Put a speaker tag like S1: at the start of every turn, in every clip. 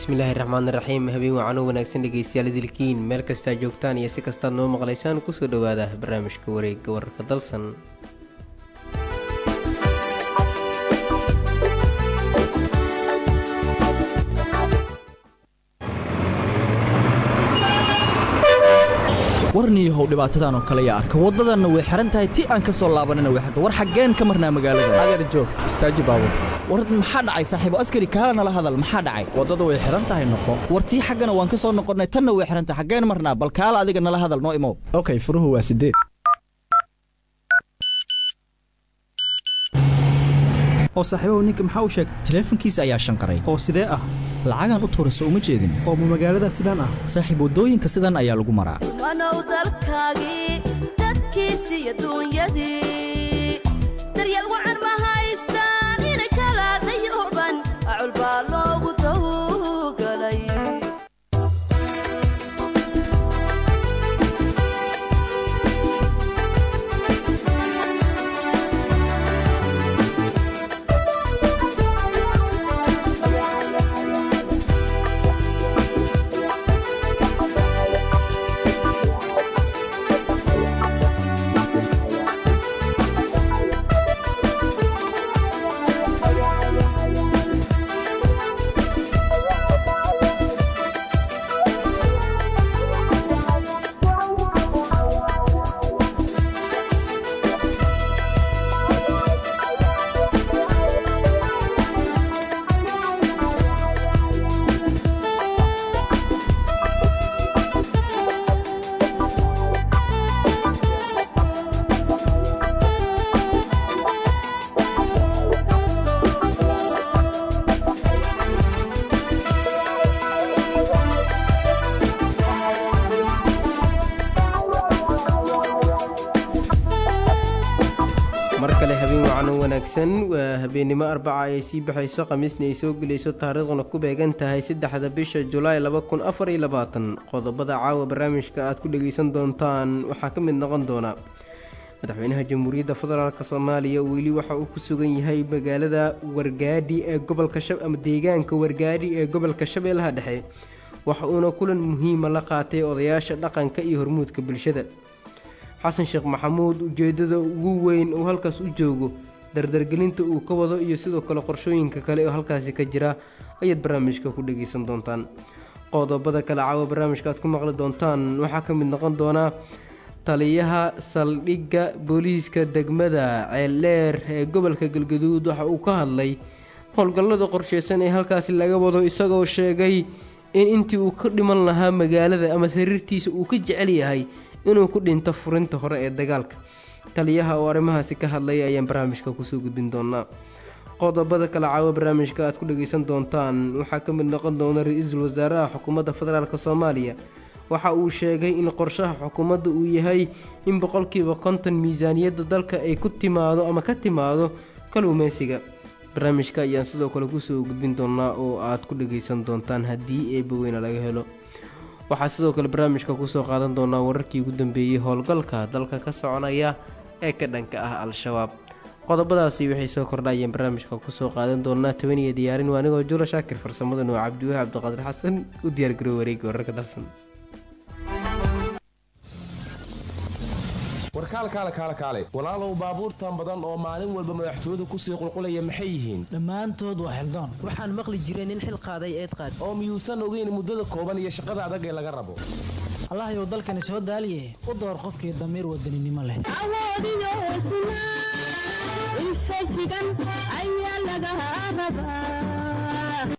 S1: bismillaahi raxmaani raxiim habeen wacan u wanaagsan dhegeystayaal idilkiin meel kastaa joogtaan iyo si kastaad noo maqlaysaan kusoo dhowaada barnaamijka wareegga wararka dalsan
S2: warniyahow dhibaatadan oo kale yaa arka waddadanna way xihan tahay ti aan ka soo laabanina way xirta war xaggeen ka marnaa magaalada
S3: adeer joog istaaji baabur
S2: war maxaa dhacay saaxiibo askari kaala nala hadal maxaa dhacay
S3: waddadu way xihan tahay noqo
S2: war tii xaggana waan ka soo noqonnay tanna way xihan tahay xaggeen marnaa bal kaala adiga nala hadal noo imow
S3: okay furuhu waa sideed
S4: oo saaxiibahu ninka maxaa u sheegtay
S2: taleefankiisa ayaa shanqaray
S4: oo sidee ah
S2: lacagaan u tuurayso uma jeedin
S4: oo ma magaalada sidaan ah
S2: saaxiib waddooyinka sidan ayaa lagu maraa
S5: wanow dalkaagii dadkiisii adduunyadii daryeel wacan ma haystaan ina kala dayuban acul baa loogu tawgalay
S1: mar kale habeen wacan u wanaagsan waa habeennimo arbaca ay sii baxayso khamiisna ay soo gelayso taariikhduna ku beegan tahay saddexda bisha julaay laba kun afar iyo labaatan qodobada caawa barnaamijka aad ku dhegaysan doontaan waxaa ka mid noqon doona madaxweynaha jamhuuriyadda federaalk soomaaliya weli waxa uu ku sugan yahay magaalada wargaadhi ee gobolka ama deegaanka wargaadhi ee gobolka shabeellaha dhexe waxa uuna kulan muhiima la qaatay odayaasha dhaqanka iyo hormuudka bulshada xasan sheekh maxamuud ujeedada ugu weyn uu halkaas u joogo dardargelinta uu ka wado iyo sidoo kale qorshooyinka kale oo halkaasi ka jira ayaad barnaamijka ku dhageysan doontaan qodobada kale caawa barnaamijka aad ku maqli doontaan waxaa ka mid noqon doonaa taliyaha saldhigga booliiska degmada ceeldheer ee gobolka galgaduud waxa uu ka hadlay howlgallada qorsheysan ee halkaasi laga wado isagoo sheegay in intii uu ka dhiman lahaa magaalada ama sariirtiisa uu ka jecel yahay inuu ku dhinto furinta hore ee dagaalka taliyaha oo arrimahaasi ka hadlaya ayaan barnaamijka kusoo gudbin doonaa qodobada kale caawo barnaamijka aad ku dhageysan doontaan waxaa ka mid noqon doona ra-iisul wasaaraha xukuumadda federaalk soomaaliya waxa uu sheegay in qorshaha xukuumadda uu yahay in boqolkiiba konton miisaaniyadda dalka ay ku timaado ama ka timaado kaluumeysiga barnaamijka ayaan sidoo kale kusoo gudbin doonaa oo aad ku dhageysan doontaan haddii eebaweyna laga helo waxaa sidoo kale barnaamijka kusoo qaadan doonaa wararkii ugu dambeeyey howlgalka dalka ka soconaya ee ka dhanka ah al-shabaab qodobadaasi waxay soo kordhayeen barnaamijka kusoo qaadan doonaa tobaniyo diyaarin waa anigoo juula shaakir farsamadan oo cabdiwahi cabdiqaadir xasan u diyaargarow wareegga wararka dalsan
S6: warkaalkaale kaale kaale walaalow baabuurtan badan oo maalin walba madaxtooyadu kusii qulqulaya maxay yihiin
S7: dhammaantood waa xildoon
S8: waxaan maqli jiray nin xil qaaday eed qaad
S6: oo miyuusan ogeyn muddada kooban iyo shaqada adag ee laga rabo
S7: allahyow dalkani soo daaliye u door qofkii damiir wadaninimo leh
S9: awoodiyo hesnaa infajigan ayaa laga rabaa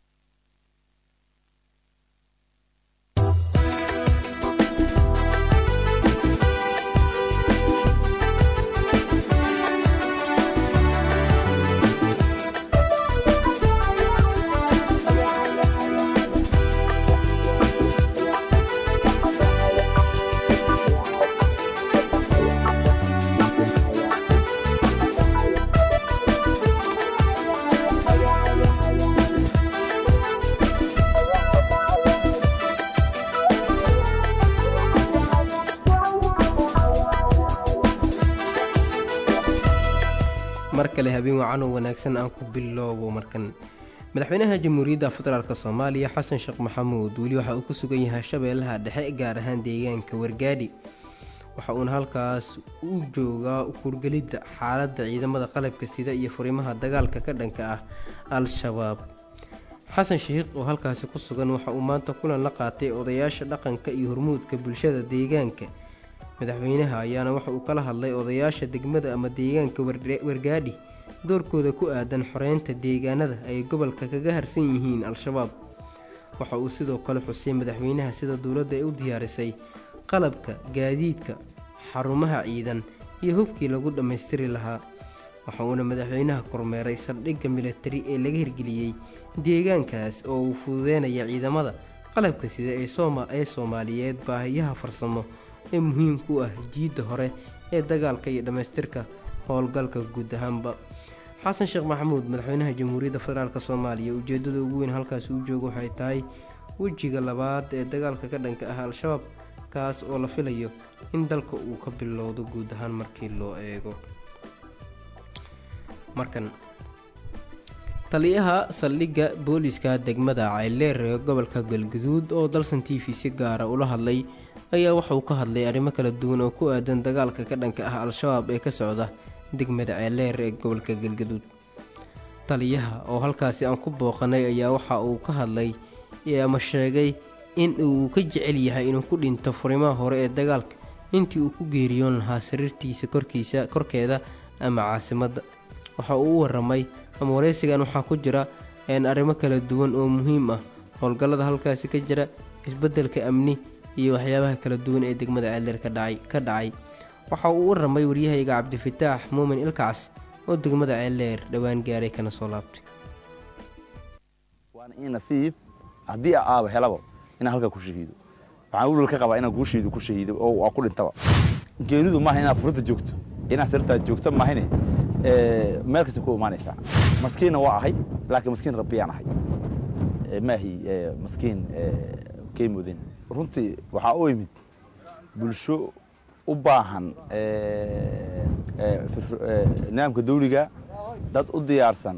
S1: mar kale habeen wacan oo wanaagsan aan ku bilowbo markan madaxweynaha jamhuuriyadda federaalk soomaaliya xasan sheekh maxamuud weli waxa uu ku sugan yahay shabeellaha dhexe gaar ahaan deegaanka wargaadhi waxa uuna halkaas u joogaa kurgelidda xaaladda ciidamada qalabka sida iyo furimaha dagaalka ka dhanka ah al-shabaab xasan sheikh oo halkaasi ku sugan waxa uu maanta kulan la qaatay odayaasha dhaqanka iyo hormuudka bulshada deegaanka madaxweynaha ayaana waxa uu kala hadlay odayaasha degmada ama deegaanka wargaadhi doorkooda ku aadan xoreynta deegaanada ay gobolka kaga harsan yihiin al-shabaab waxa uu sidoo kale xusay madaxweynaha sida dowladda ay u diyaarisay qalabka gaadiidka xarumaha ciidan iyo hubkii lagu dhammaystiri lahaa waxa uuna madaxweynaha kormeeray saldhigga militari ee laga hirgeliyey deegaankaas oo uu fududeynaya ciidamada qalabka sida ee soomaaliyeed baahiyaha farsamo ee muhiimka u ah jiidda hore ee dagaalka iyo dhammaystirka howlgalka guud ahaanba xasan sheekh maxamuud madaxweynaha jamhuuriyadda federaalk soomaaliya ujeedada ugu weyn halkaasi u jooga waxay tahay wejiga labaad ee dagaalka ka dhanka ah al-shabaab kaas oo la filayo in dalka uu ka bilowdo guud ahaan markii loo eego markan taliyaha saldhigga booliska degmada cayleer ee gobolka galguduud oo dalsan t v si gaara ula hadlay ayaa waxauu ka hadlay arrimo kala duwan oo ku aadan dagaalka ka dhanka ah al-shabaab ee ka socda degmada ceyleer ee gobolka galgaduud taliyaha oo halkaasi aan ku booqanay ayaa waxa uu ka hadlay ama sheegay in uu ka jecel yahay inuu ku dhinto furimaha hore ee dagaalka intii uu ku geeriyoon lahaa sariirtiisa korkiisa korkeeda ama caasimadda waxa uu u waramay ama wareysigan waxaa ku jira arrimo kala duwan oo muhiim ah howlgallada halkaasi ka jira isbeddelka amni iyo waxyaabaha kala duwan ee degmada ceyleer ka dhacay waxa uu u waramay waryahayga cabdifataax muumin ilkacs oo degmada ceyleer dhowaan gaaray kana soo laabtay
S10: waana ii nasiib haddii aaba helaba inaan halkaa ku shahiido waxaan ulal ka qabaa inaan guusheedu ku shahiido oo waa ku dhintaba geeridu maaha inaad furinta joogto inaad sirtaa joogto maahine meel kasta ku imaanaysaa maskiinna waa ahay laakiin maskiin rabbiyaan ahay maahi maskiin kay mudin runtii waxaa u imid bulsho u baahan nidaamka dawliga dad u diyaarsan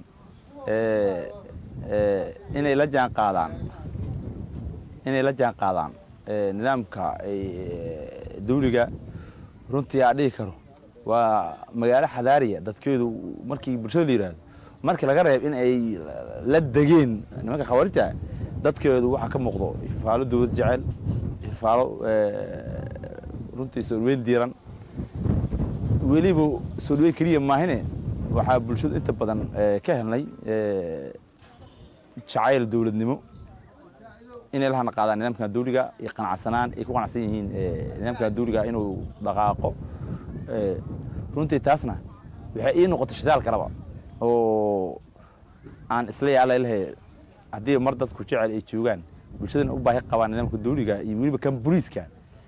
S10: inay la jaan qaadaan inay la jaan qaadaan nidaamka dawliga runtii aa dhihi karo waa magaalo xadaariya dadkeedu markii bulshada la yidhaahdo markii laga reeb in ay la degeen nimanka khawaarijta dadkeedu waxaa ka muuqdo ifaalo dawlad jecel ifaalo runtii soo dhaweyn diiran weliba soo dhaweyn keliya maahine waxaa bulshadu inta badan ka helnay jacayl dawladnimo inay la hadna qaadaan nidaamkan dawliga iyo qanacsanaan ay ku qanacsan yihiin nidaamkan dawliga inuu dhaqaaqo runtii taasna waxay ii noqotay shidaal kaleba oo aan isla yaala lahay haddii mar dadku jecel ay joogaan bulshadana u baahi qabaan nidaamka dawliga iyo weliba kan booliiska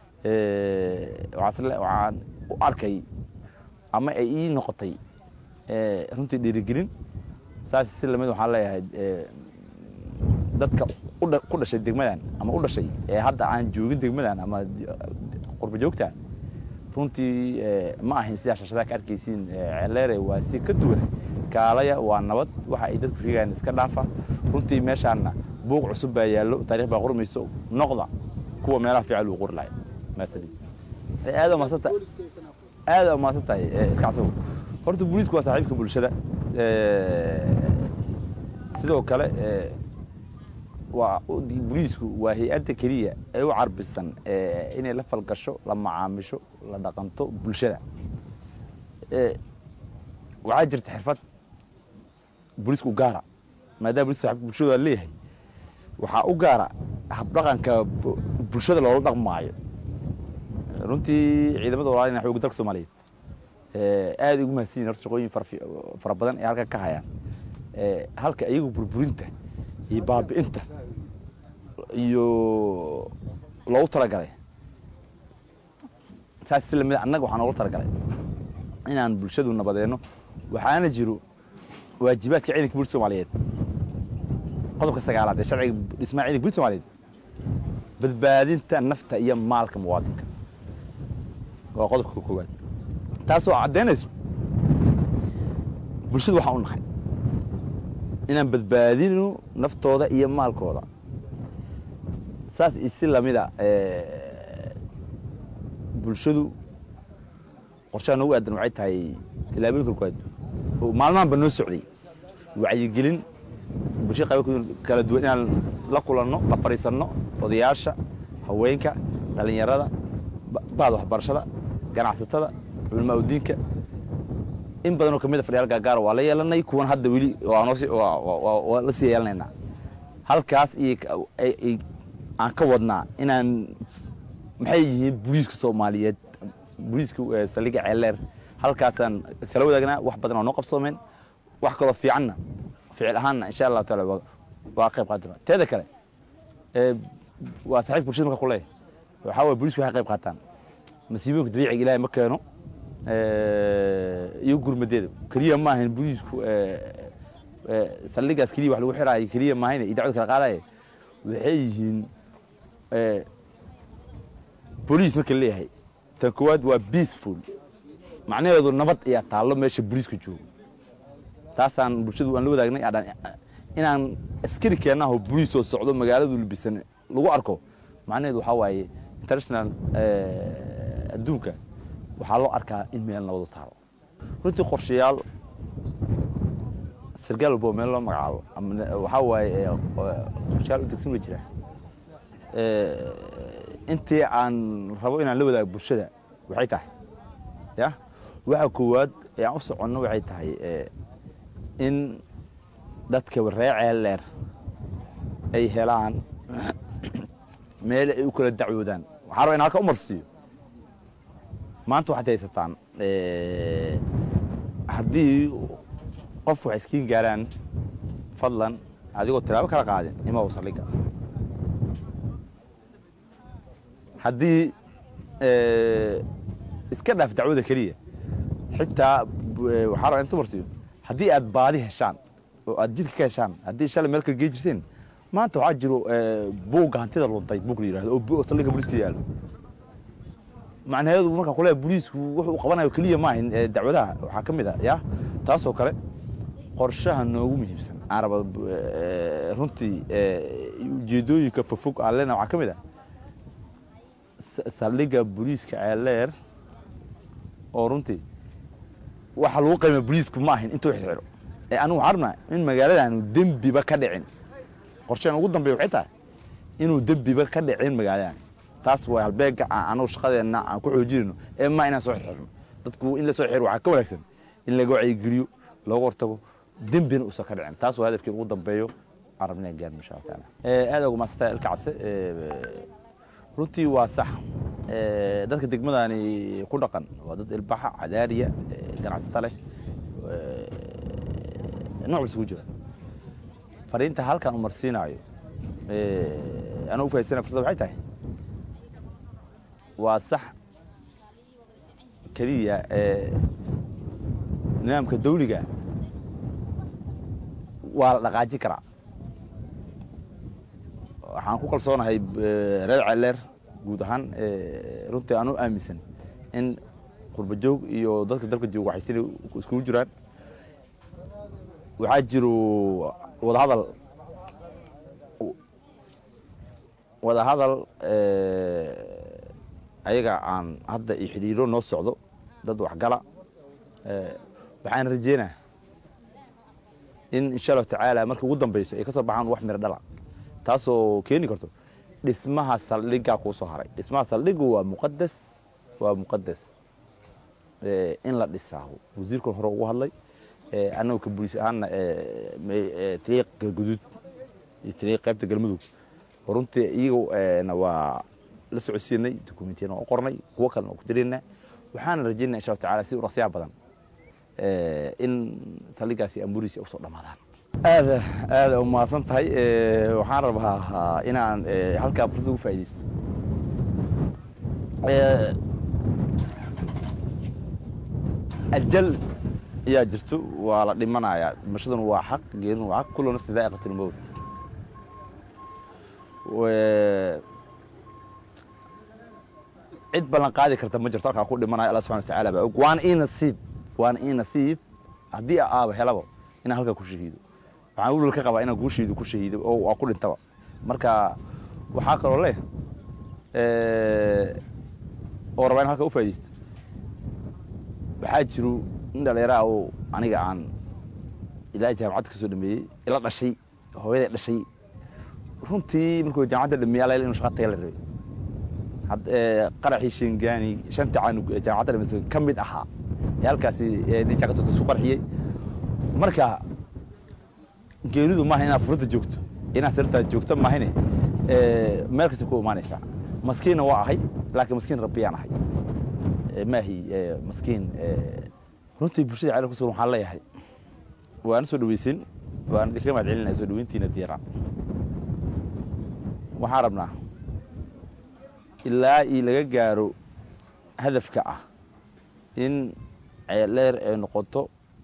S10: waxaan u arkay ama ay ii noqotay runtii dhiirigelin saas si lamid waxaan leeyahay dadka ku dhashay degmadan ama u dhashay ee hadda aan joogin degmadan ama qurba joogta runtii ma ahayn sidaa shashadaha ka arkaysiin celeere waa si ka duwan kaalaya waa nabad waxa ay dadku sheegayaan iska dhaafa runtii meeshaanna buuq cusub baa yaallo taarikh baa qormayso noqda kuwa meelaha fiican lagu qori lahay maasalid aad umaasanta aad umaasan tahay kacsow horta booliisku waa saaxiibka bulshada sidoo kale waa booliisku waa hay-adda keliya ee u carbisan inay la falgasho la macaamisho la dhaqanto bulshada waxaa jirta xirfad booliisku gaara maadaama bolis saxibka bulshada leeyahay waxaa u gaara habdhaqanka bulshada loola dhaqmaayo runtii ciidamada walaalina xooga dalka soomaaliyeed aad ugu mahadsan yihin horta shaqooyin fara badan ee halkan ka hayaan halka iyagu burburinta iyo baabi'inta iyo loogu talagalay saas si lamid annaga waxaa noogu talagalay inaan bulshadu nabadeenno waxaana jiro waajibaadka ciidanka booliska soomaaliyeed qodobka sagaalaad ee sharciga dhismaha ciidanka booliska soomaaliyeed badbaadinta nafta iyo maalka muwaadinka waa qodobka koowaad taasoo caddaynayso bulshadu waxaan u nahay inaan badbaadino naftooda iyo maalkooda saas isi lamida bulshadu qorshaha noogu aadan waxay tahay tilaabooyin korkood oo maalmahanba noo socday wacyigelin bulshada qaybo kala duwan inaan la kulanno la fadhiisanno odayaasha haweenka dhallinyarada bahda waxbarashada ganacsatada culamaa udiinka in badanoo kamid a fadhiyaal gaagaara waa la yeelanay kuwan hadda weli waa la sii yeelanaynaa halkaas iyo aan ka wadnaa inaan maxay yihiin booliiska soomaaliyeed booliiska saldhigga ceeleer halkaasaan kala wadaagnaa wax badan oo noo qabsoomeen wax kaloo fiicanna ficil ahaanna insha allahu taala waa qayb qaadana teeda kale waa saaxiib bulshada marka kuleeyahay waxaa waye booliisku waxay qayb qaataan masiibooyinka dabiiciga ilaahay ma keeno iyo gurmadeeda keliya ma ahayn booliisku saldhigaas keliya wax lagu xiraayo keliya maahayn idaacadu kala qaadaya waxay yihiin booliis marka leeyahay tan koowaad waa peaceful macnaheedu nabad ayaa taallo meesha booliisku joogo taasaan bulshadu aan la wadaagnay inaan askari keenaho booliis oo socdo magaaladu labisan lagu arko macnaheedu waxaa waaye international adduunka waxaa loo arkaa in meel nabadu taalo runtii qorshayaal sargaal walbo meel loo magacaabo waxaa waaye qorshayaal u degsan wa jira intii aan rabo inaan la wadaago bulshada waxay tahay ya waxa koowaad ee aan u soconno waxay tahay in dadka ree ceeldheer ay helaan meel ay u kala dacwoodaan waxaa raba in halka u marsiiyo maanta waxaad haysataan haddii qof wax iskiin gaaraan fadlan adigoo tilaabo kala qaadin imaw saldhigga haddii iska dhaaf dacwada keliya xitaa waxaa raba intu marsiiyo haddii aad baadi heshaan oo aad jidka ka heshaan haddii shalay meel kala gee jirteen maanta waxaa jiro buugga hantida luntay buug la yidhahdo oo saldhigga booliiska yaalo macnaheedu markaa kule booliisku wuxuu qabanayo keliya maahin dacwadaha waxaa ka mid a ya taasoo kale qorshaha noogu muhiimsan aan raba runtii ujeedooyinka fofog aan leena waxaa ka mid a saldhigga booliiska ceeleer oo runtii waxa lagu qiima booliisku ma ahin intuu xirxiro ee anigu waxaan rabnaa in magaaladaanu dembiba ka dhicin qorshahan ugu dambeya waxay tahay inuu dembiba ka dhicin magaaladan taas waa halbeega anagu shaqadeenna aan ku xoojinayno ee ma inaan soo xirxirno dadku in la soo xiro waxaa ka wanaagsan in laga wacyigeliyo looga hortago dembina uusan ka dhicin taas waa hadafkii ugu dambeeyo aan rabna in gaarno insha allah taala aada ugu maasanta ilka case runtii waa sax dadka degmadani ku dhaqan waa dad ilbaxa cadaariya ganacsata leh nooc bas ku jira fariinta halkan u marsiinaayo anuu ufahaysana fursad waxay tahay waa sax keliya nidaamka dawliga waa la dhaqaajin karaa waxaan ku kalsoonahay reer celeer guud ahaan runtii aan u aaminsan in qurba joog iyo dadka dalka jooga waxay sida iskugu jiraan waxaa jiro wadahadal wadahadal ayaga aan hadda iyo xidhiiro noo socdo dad waxgala waxaan rajeynaa in insha allahu tacaala marka ugu dambeyso ay ka soo baxaan wax miro dhala taasoo keeni karto dhismaha saldhiggaa kuu soo haray dhismaha saldhiggu waa muqadas waa muqadas in la dhisaa wasiirkan hore ugu hadlay annagu ka buliis ahaanna tariiq galguduud iyo tariiq qaybta galmudug runtii iyagana waa la socodsiinay dokumentiyana waa u qornay kuwo kalena waa ku diraynaa waxaana rajaynaa insha allahu tacala si urasyaa badan in saldhiggaasi amuriisi usoo dhammaadaan aada aada u mahadsan tahay waxaan rabaa inaan halkaa fursad ugu faaidaysto ajal ayaa jirto waa la dhimanayaa dhimashaduna waa xaq geerinu waa xaq kullu nafsi daa'iqat lmowt cid ballan qaadi karta ma jirto halkaa ku dhimanayo allah subxana wa tacaala baa og waana ii nasiib waana ii nasiib haddii aaba helabo inaan halkaa ku shahiido waxaan welwel ka qabaa inaan guusheedu ku shahiido oo waa ku dhintaba marka waxaa kaloo leh oo rabaa in halka u faa'idaysto waxaa jiro nin dhallinyaraha oo aniga aan ilaa jaamacadda ka soo dhameeyey ila dhashay hooyaday dhashay runtii markuu jaamacadda dhameeyey alayl inu shaqa taga la rabay qaraxii shingaani shanta caanug ee jaamacadda dhamaysa ka mid ahaa ee halkaasi nin jaakatoodka isu qarxiyey marka geeridu maaha inaad furada joogto inaad sirtaa joogto maahine meel kasta ku imaanaysaa maskiinna waa ahay laakiin maskiin rabbiyaan ahay maahi maskiin runtii bulshada ceel ku sugan waxaan leeyahay waana soo dhaweysin waan kaga mahad celinaya soo dhaweyntiina diyaaraan waxaan rabnaa ilaa ii laga gaaro hadafka ah in ceeldheer ay noqoto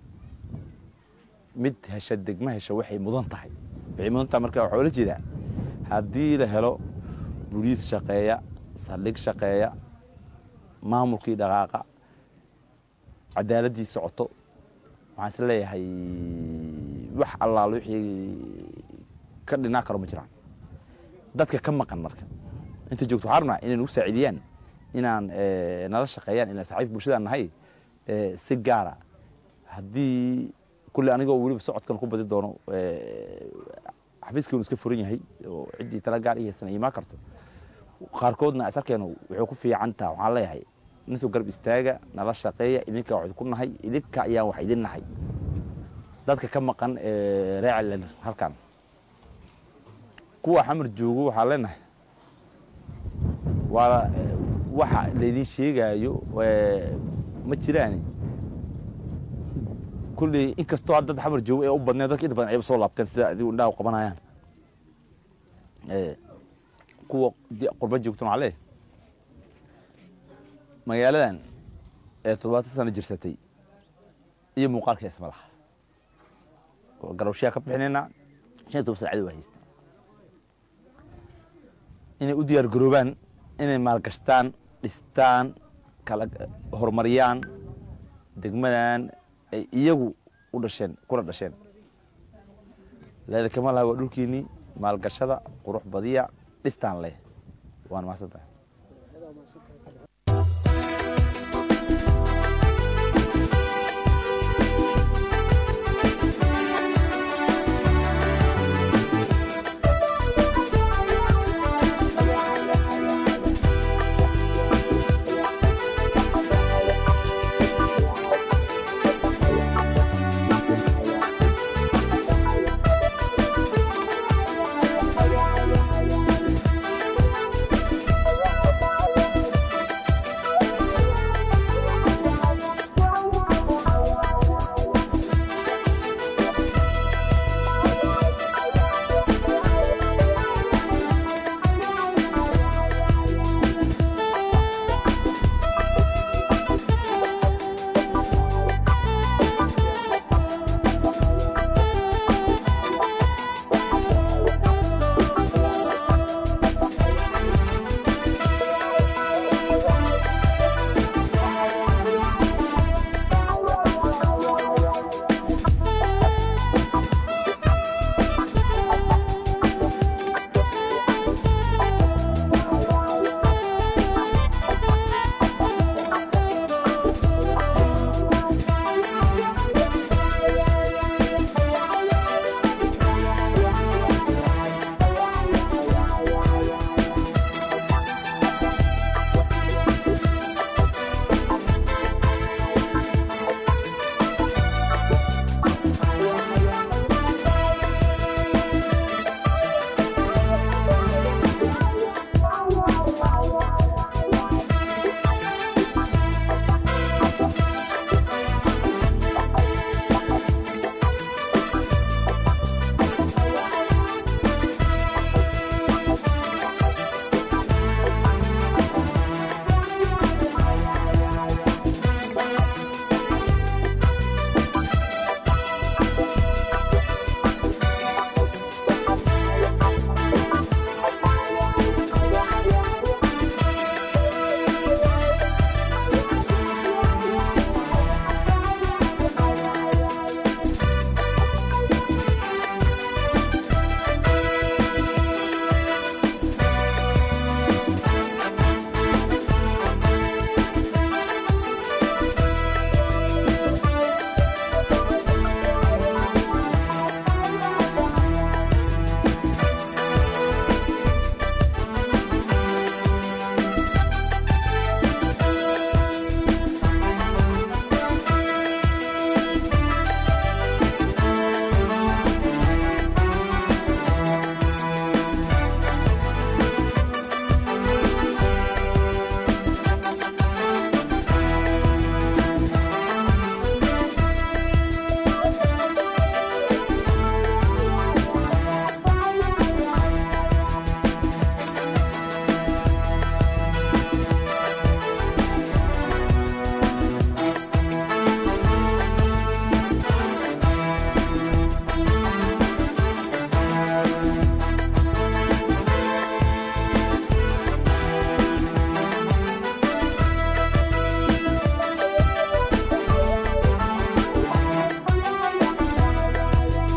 S10: mid hesha degma hesha waxay mudan tahay waxay mudan tahay marka waxaa ola jeedaa haddii la helo boliis shaqeeya saldhig shaqeeya maamulkii dhaqaaqa cadaaladdii socoto waxaan is leeyahay wax allaal wixii ka dhinaa karo ma jiraan dadka ka maqan marka inta joogto waxaa rabnaa inay nagu saacidiyaan inaan nala shaqeeyaan inaan saaxiibka bulshadaan nahay si gaara haddii kulle anigoo weliba socodkan ku badi doono xafiiskiinu iska furan yahay oo ciddii tala gaar ihaysan imaan karto qaarkoodna asarkeenu wuxuu ku fiican taha waxaan leeyahay ninsoo garab istaaga nala shaqeeya idinka wax ku nahay idinka ayaan wax idin nahay dadka ka maqan reecel halkan kuwa xamar joogo waxaa leenahay waa waxa laydin sheegaayo ma jiraani kulley inkastoo hadda xamar joogo ee u badneen dadka inta badan ayba soo laabteen sida adigu indhaha qabanayaan kuwa qurba joogtan waxaa leeyahay magaaladan ee toddobaatan sano jirsatay iyo muuqaalka isma laha garowshayaa ka bixinaynaa shan iyo toban saacadi waa haysta inay u diyaar garoobaan inay maalgashtaan dhistaan kala horumariyaan degmadan ay iyagu u dhasheen kuna dhasheen leeda kama laha waa dhulkiinnii maalgashada qurux badiya dhistaan leh waana mahadsan tahay
S9: Thank you.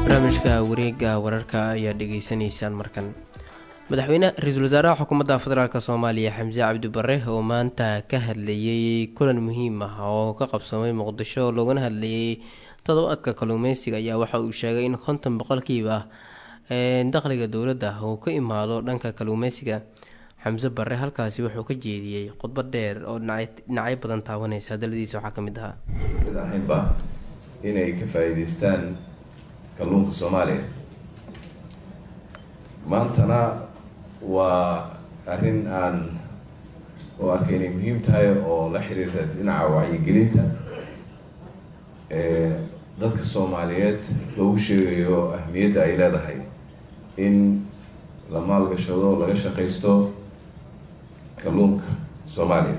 S1: barnaamijka wareega wararka ayaa dhegeysanaysaan markan madaxweyne ra-iisul wasaaraha xukuumadda federaalk soomaaliya xamse cabdi bare oo maanta ka hadlayay kulan muhiim ah oo ka qabsamay muqdisho loogana hadlayay todobaadka kalluumeysiga ayaa waxa uu sheegay in konton boqolkiiba dakhliga dowladda uu ka imaado dhanka kalluumeysiga xamse bare halkaasi wuxuu ka jeediyey khudbad dheer oo dhinacyo badan taabanaysa hadaladiisa waxaa kamid ahaa
S11: mid ahaynba inay ka faa-iideystaan kalluunka soomaaliya maantana waa arrin aan u arkay inay muhiim tahay oo la xiriirta dhinaca wacyigelinta dadka soomaaliyeed loogu sheegayo ahmiyadda ay leedahay in la maalgashado laga shaqaysto kalluunka soomaaliya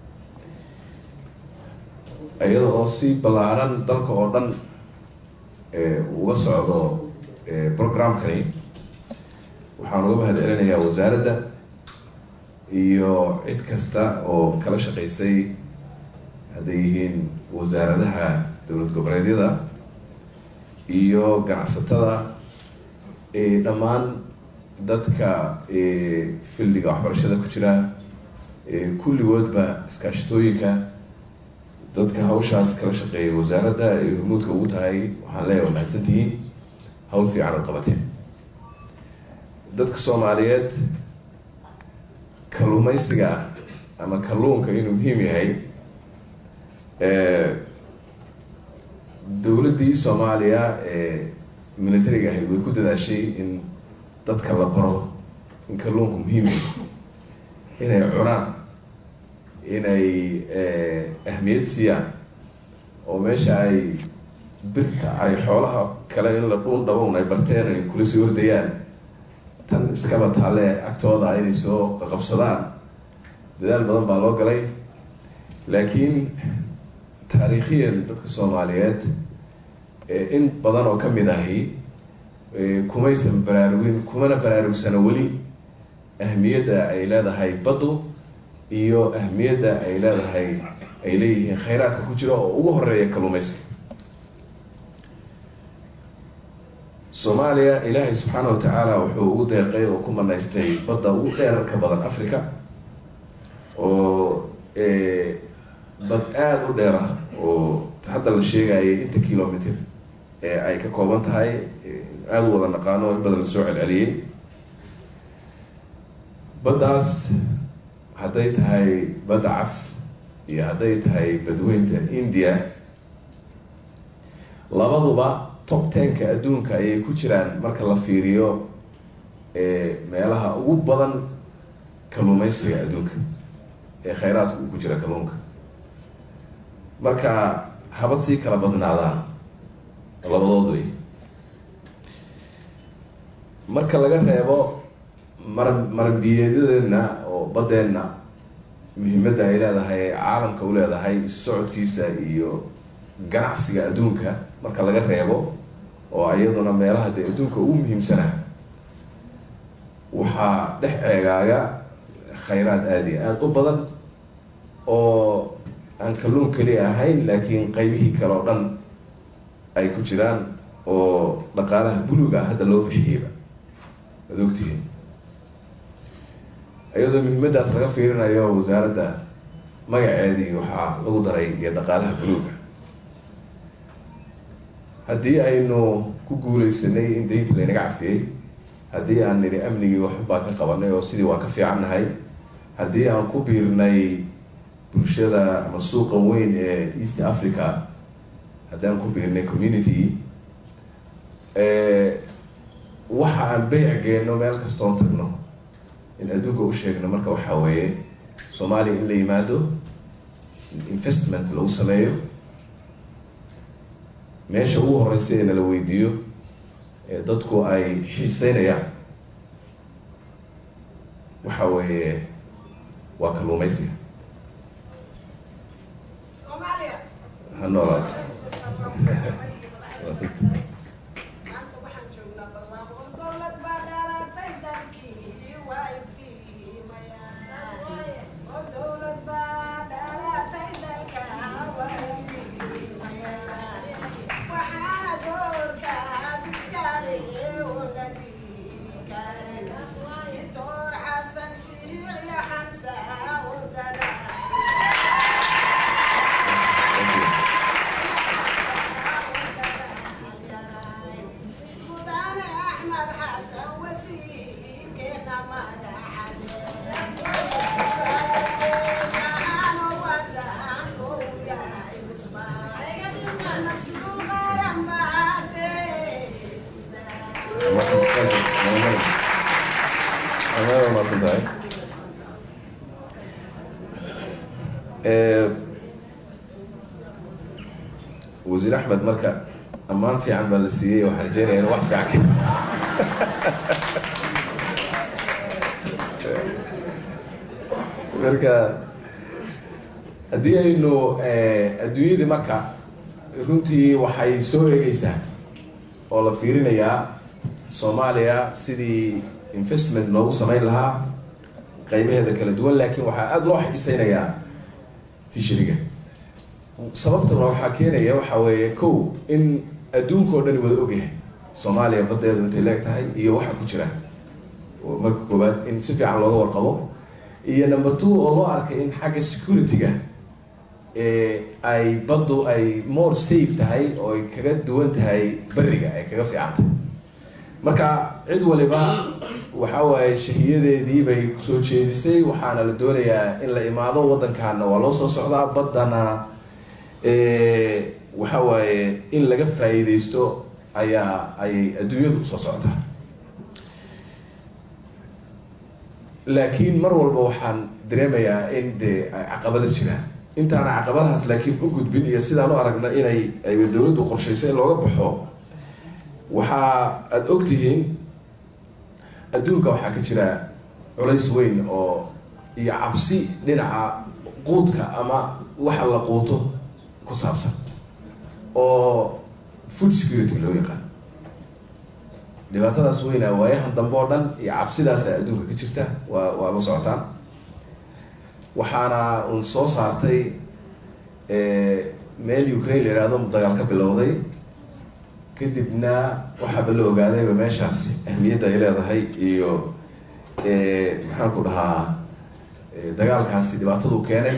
S11: iyada oo si ballaaran dalka oo dhan uga socdo programkani waxaan uga mahad celinayaa wasaaradda iyo cid kasta oo kala shaqaysay hadday yihiin wasaaradaha dowlad goboleedyada iyo ganacsatada dhammaan dadka fildiga waxbarashada ku jira kulligoodba iskaashatooyinka dadka hawshaas kala shaqeeya wasaaradda ay hormuudka ugu tahay waxaan leeyahay waa mahadsantihiin hawl fiican ad qabateen dadka soomaaliyeed kalluumeysiga ama kalluunka inuu muhiim yahay dowladdii soomaaliya ee militariga ahayd way ku dadaashay in dadka la baro in kalluunku muhiim yahay inay cunaan inay ahmiyad siiyaan oo meesha ay birta ay xoolaha kale in la dhuun dhabown ay barteen ay kula sii hordayaan tan iskaba taale agtooda inay soo qaqabsadaan dadaal badan baa loo galay laakiin taariikhiyan dadka soomaaliyeed in badan oo kamid ahi kumaysan baraarugin kumana baraarugsano weli ahmiyadda ay leedahay baddu iyo ahmiyadda ay leedahay ay leeyihiin khayraadka ku jira oo ugu horeeya kalluumeysiga soomaaliya ilaahay subxaana wa tacaala wuxuu ugu deeqay oo ku manaystay badda ugu dheerarka badan africa oo bad aada u dheer ah oo hadda la sheegayay inta kilometer ee ay ka kooban tahay aada u wada naqaano in badan lasoo celceliyey baddaas hadday tahay badda cas iyo hadday tahay badweynta india labaduba top tenka adduunka ayay ku jiraan marka la fiiriyo meelaha ugu badan kalluumeysiga adduunka ee khayraadka uu ku jira kalluunka marka habad sii kala badnaadaan labadood wey marka laga reebo maran maranbiyeedyadeena oo baddeenna muhiimadda ay leedahay caalamka u leedahay isu socodkiisa iyo ganacsiga adduunka marka laga reebo oo iyaduna meelaha dee adduunka ugu muhiimsanaa waxaa dhex eegaaga khayraad aada iyo aada u badan oo aan kalluun keli ahayn laakiin qeybihii kale oo dhan ay ku jiraan oo dhaqaalaha buluga hadda loo bixiyeyba ad ogtihiin iyadoo muhiimaddaas laga fiirinayo wasaaradda magaceedii waxaa lagu daray iyo dhaqaalaha buluga haddii aynu ku guuleysanay in daynta laynaga cafiyey haddii aan nidhi amnigii waxbaa ka qabanay oo sidii waa ka fiicannahay haddii aan ku biirnay bulshada ama suuqan weyn ee east africa haddii aan ku biirnay community waxa aan beyc geenno meel kastoon tagno in adduunka u sheegno marka waxaa weeye soomaaliya in la yimaado investment lagu sameeyo meesha ugu horeysa ee nala weydiiyo ee dadku ay xiiseynayaan waxa weeye waa kalluumeysiga ha noolaato
S12: Waxaa doorkaas iska
S11: mahadsan tahay Eh, wasiir axmed marka ammaan fiican baa la siiyey waxaan rajeynaya in wax fiican ka marka haddii aynu eh, adduunyadii marka runtii waxay soo eegeysaa oo la fiirinayaa soomaaliya sidii investment loogu samayn lahaa qaybaheeda kala duwan laakiin waxaa aada loo xibisaynayaa fisheriga sababtuna waxaa keenaya waxaa weeye kow in adduunka oo dhani wada ogyahay soomaaliya baddeedu intay leeg tahay iyo waxa ku jira oo marka koobaad in si fiican looga warqabo iyo number two oo loo arkay in xagga security-ga ee ay baddu ay more safe tahay oo ay kaga duwan tahay beriga ay kaga fiican tahay marka cid waliba waxa waaye shahiyadeedii bay kusoo jeedisay waxaana la doonayaa in la imaado waddankaana waa loo soo socdaa baddana eh, waxa waaye in laga faa'iideysto ayaa ayay adduunyadu usoo socotaa laakiin mar walba waxaan dareemayaa in dee ay caqabado jiraan intaana caqabadahaas laakiin u gudbin iyo sidaan u aragna inay ay dowladdu qorshayso in looga baxo waxaa aada ogtihiin adduunka waxaa ka jira culays weyn oo iyo cabsi dhinaca quudka ama waxa la quuto ku saabsan oo food security loo yaqaan dhibaatadaas weyna waayahan dambe oo dhan iyo cabsidaasa adduunka ka jirta waa waa la socotaan waxaana uun soo saartay meel ukraine la yihahdo dagaal ka bilowday kadibna waxaaba la ogaadayba meeshaas ahmiyadda ay leedahay iyo maxaan ku dhahaa dagaalkaasi dhibaatadu keenay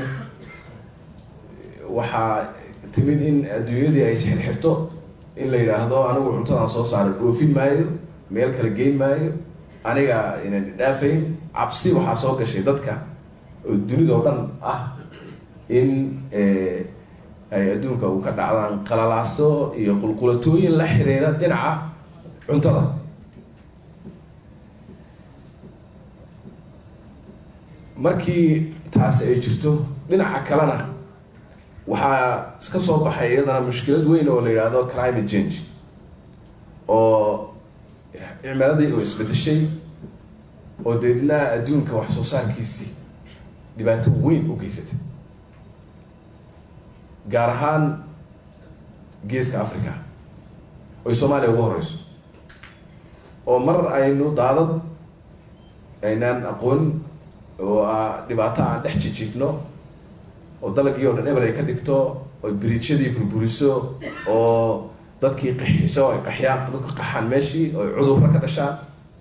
S11: waxaa timid in adduunyadii ay isxirxirto in la yidhaahdo anigu cuntadaan soo saaray dhoofin maayo meel kala geyn maayo aniga inan dhaafayn cabsi waxaa soo gashay dadka oo dunida oo dhan ah in ay adduunka u ka dhacdaan qalalaaso iyo qulqulatooyin la xiriira dhinaca cuntada markii taasi ay jirto dhinaca kalena waxaa iska soo baxay iyadana mushkilad weyn oo la yidhaahdo climate change oo cimiladii oo isbedeshay oo deedna adduunka wax soo saarkiisii dhibaato weyn u geysatay gaar ahaan geeska africa oy soomaaliya ugu horeyso oo mar aynu daadad aynaan aqoon oo ah dhibaato aan dhex jijiifno oo dalagii oo dhan eber ay ka dhigto oy biriijyadii burburiso oo dadkii qaxiso ay qaxyaan dadku qaxaan meeshii oy cudurro ka dhashaan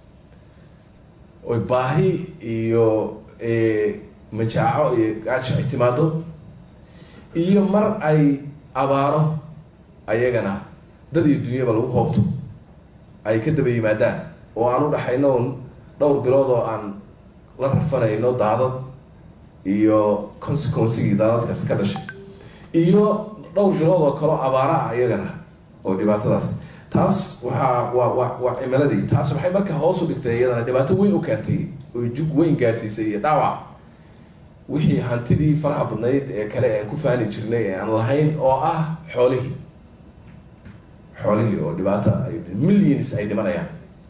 S11: oy baahi iyo majaaco iyo gaajo ay timaado iyo mar ay abaaro ayagana dad iyo dunyaba lagu hoobto ay ka daba yimaadaan oo aan u dhaxayno un dhowr bilood oo aan la rafanayno daadad iyo consequencigii daadadkaasi ka dhashay iyo dhowr bilood oo kaleo abaara ah iyagana oo dhibaatadaas taas waxaa waa waa waa cimiladii taas waxay marka hoos u dhigtay iyadana dhibaato weyn u keentay oo jug weyn gaarsiisay iyo dhaawac wixii hantidii faraha badnayd ee kale aan ku faani jirnay ee aan lahayn oo ah xoolihii xoolihii oo dhibaato ay millions ay dhimanayaan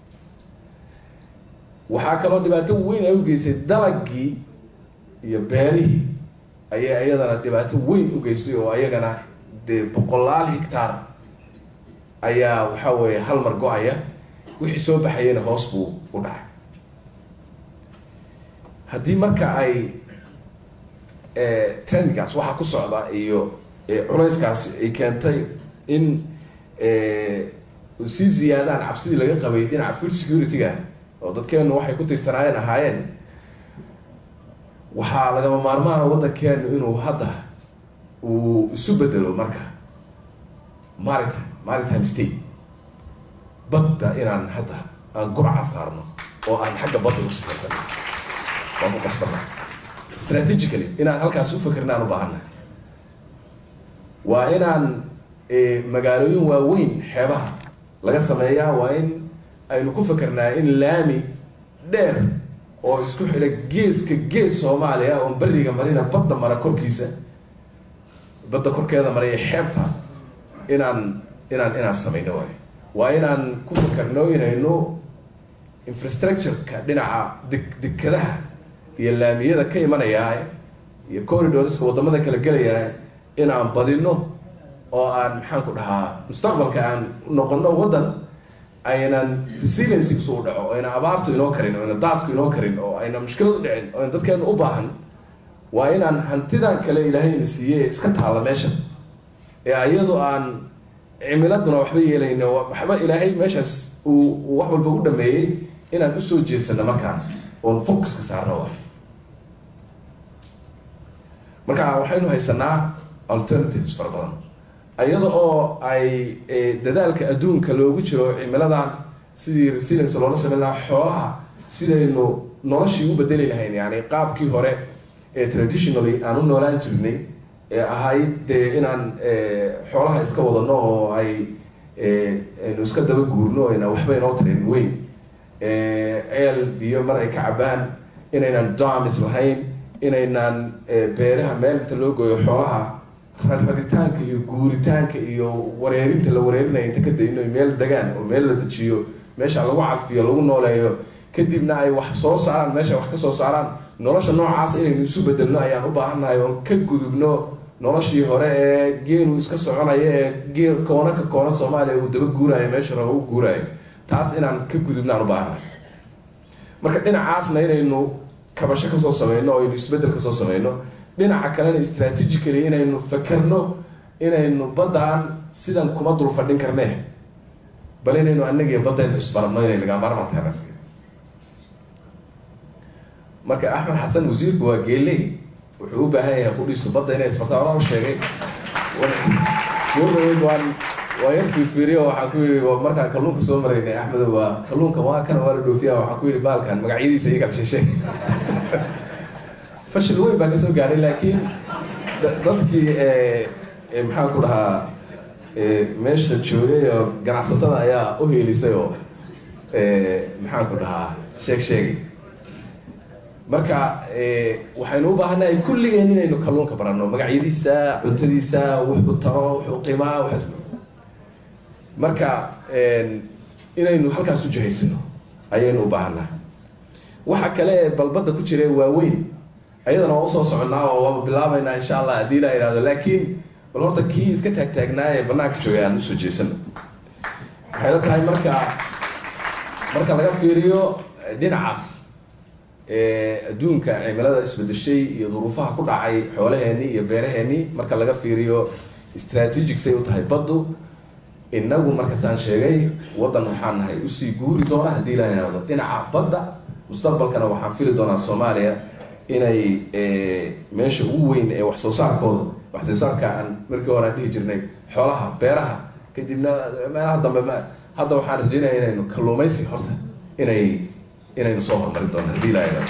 S11: waxaa kaloo dhibaato weyn ay u geysay dalagii iyo beerihii ayaa iyadana dhibaato weyn u geystay oo ayagana dee boqolaal hectaar ayaa waxa weeye hal mar go-aya wixii soo baxayana hoos buu u dhacay haddii marka ay trendgaas waxaa ku socda iyo culayskaasi ay keentay in sii ziyaadaan cabsidii laga qabay dhinaca food security-ga oo dadkeenu waxay ku tirsanaayeen ahaayeen waxaa lagama maarmaana waddankeenu inuu hadda uu isu bedelo marka maritime maritime state badda inaan hadda aan gurca saarno oo aan xagga badda usifartano waan ku qasbana strategically inaan halkaas u fakerna aan u baahanna waa inaan magaalooyin waaweyn xeebaha laga sameeyaa waa in aynu ku fakernaa in laami dheer oo isku xidha geeska gees soomaaliya oon beriga marina badda mara korkiisa badda korkeeda maraya xeebta inaan inaan inaan samayno waay waa inaan ku fakarno inaynu infrastructure-ka dhinaca deg dekadaha iyo laamiyada ka imanayaa iyo corridorska wadamada kala gelayaa inaan badino oo aan maxaan ku dhahaa mustaqbalka aan noqono waddan aynan resiliency usuu dhaco oo ayna abaartu inoo karin oo ayna daadku inoo karin oo ayna mushkilad u dhicin oo ayna dadkeenu u baahan waa inaan hantidan kale ilaahayna siiyey ee iska taalla meesha ee ayadu aan cimiladuna waxba yeelayno waxba ilaahay meeshaas uu wax walba u dhameeyey inaan usoo jeesano markaan oon focuska saarno waay marka waxaynu haysanaa alternatives fara badan iyada oo ay dadaalka adduunka loogu jiro cimiladan sidii resilience loola samayn lahaa xoolaha sidaynu noloshii u bedeli lahayn yani qaabkii hore ee traditionally aan u noolaan jirnay ee ahayd dee inaan xoolaha iska wadano oo ay aynu iska daba guurno ayna waxba inoo tarin weyn ceel biyo mar ay ka cabaan inaynan damis lahayn inaynan beeraha meel inta loo gooyo xoolaha raritaanka iyo guuritaanka iyo wareerinta la wareerinaya inta ka dayno meel degaan oo meel la dejiyo meesha lagu cafiyo lagu nooleeyo kadibna ay wax soo saaraan meesha wax kasoo saaraan nolosha noocaas inaynu isu bedelno ayaan u baahannahay oon ka gudubno noloshii hore ee geelu iska soconaya ee geel koona ka koona soomaaliya uu daba guuraayo meesha raba u guuraayo taas inaan ka gudubno aan u baahannahay marka dhinacaasna inaynu kabasho kasoo sameyno oo aynu isbedel kasoo sameyno dhinaca kalena strategically inaynu fakerno inaynu baddaan sidan kuma dul fadhin karnee bal inaynu anagiyo baddaynu isbarabno inay lagaamaarmaataana marka axmed xasan wasiirku waa geeley wuxuu u baahan yahay qudhiisu badda inay isbartaa oraa u sheegay gurdaweyd waan waa yar fiirfiiriyo waxaan ku yidhi markaan kalluunka soo maraynay axmedo waa kalluunka waa kana waa la dhoofiya waxaan ku yidhi baalkan magacyadiisa ii kala sheesheeg fashil weyn baa kasoo gaadhay laakiin dadkii maxaan ku dhahaa meesha joogay oo ganacsatada ayaa u heelisay oo maxaan ku dhahaa sheeg sheegay marka waxaynu u baahannahay kulligeen inaynu kalluunka baranno magacyadiisa cuntadiisa wuxuu taro wuxuu qiimaa waxaas marka inaynu halkaas u jihaysano ayaynu u baahannahay waxa kale ee balbadda ku jira waaweyn ayadana waa usoo soconnaa oo waaba bilaabaynaa insha allah haddii la ihahdo laakiin bal horta kii iska taagtaagnaa ee banaanka joogay aan usoo jeesano waxay la tahay marka marka laga fiiriyo dhinacaas adduunka cimilada isbedeshay iyo duruufaha ku dhacay xoolaheenii iyo beeraheenii marka laga fiiriyo strategic say u tahay baddu inagu markaasaan sheegay waddan waxaan nahay usii guuri doona haddii la ihahdo dhinaca badda mustaqbalkana waxaan fili doonaa soomaaliya inay meesha ugu weyn ee wax soo saarkooda wax soo saarka aan markii hore aan dhihi jirnay xoolaha beeraha kadibna meelaha dambe ma hadda waxaan rajeynaya inaynu kalluumaysi horta inay inaynu soo horumarin doono haddii la ihahdo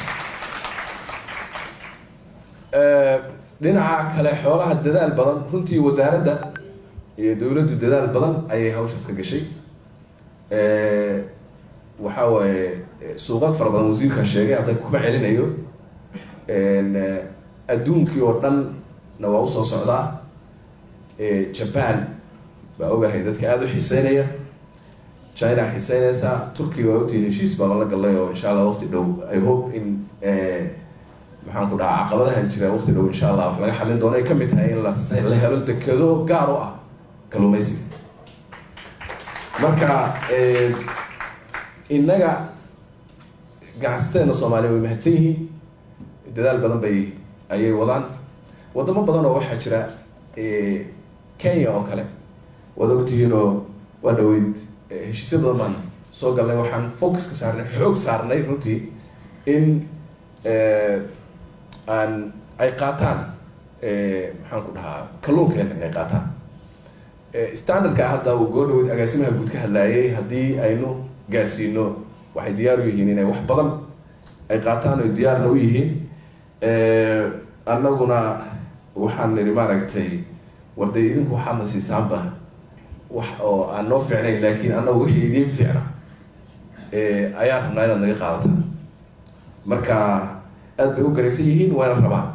S11: dhinaca kale xoolaha dadaal badan runtii wasaaradda iyo dowladdu dadaal badan ayay hawshaas ka gashay waxa waaye suuqad fara badan wasiirkaa sheegay hadda kuma celinayo adduunkii oo dhanna waa usoo socdaa japan baa ogahay dadka aada u xiiseynaya china xiiseynaysa turkiya waa ogtihiin heshiis baaba la gallay oo insha allah waqti dhow i hope in maxaan ku dhahaa caqabadahan jira waqti dhow insha allah wax laga xalin doono ay kamid tahay in la helo dekado gaar u ah kalluumaysiga marka innaga ganacsateena soomaaliya way mahadsan yihiin dadaal badan bay ayay wadaan wadamo badan oo waxaa jira kenya oo kale waad ogtihiin oo waa dhaweyd heshiisya badan baan soo galnay waxaan focus ka saarnay xoog saarnay runtii in aan ay qaataan maxaan ku dhahaa kalluunkeena inay qaataan standardka hadda uu goo dhaweyd agaasimaha guud ka hadlaayay haddii aynu gaarsiino waxay diyaar u yihiin inay wax badan ay qaataan oy diyaarna u yihiin annaguna waxaan nidhi maaragtay warday idinku waxaadna siisaanba wax oo aan noo fiicnayn laakiin annagu wixii idiin fiicna ayaan rabnaa inaad naga qaadataan marka aad bay u garaysan yihiin waana rabaan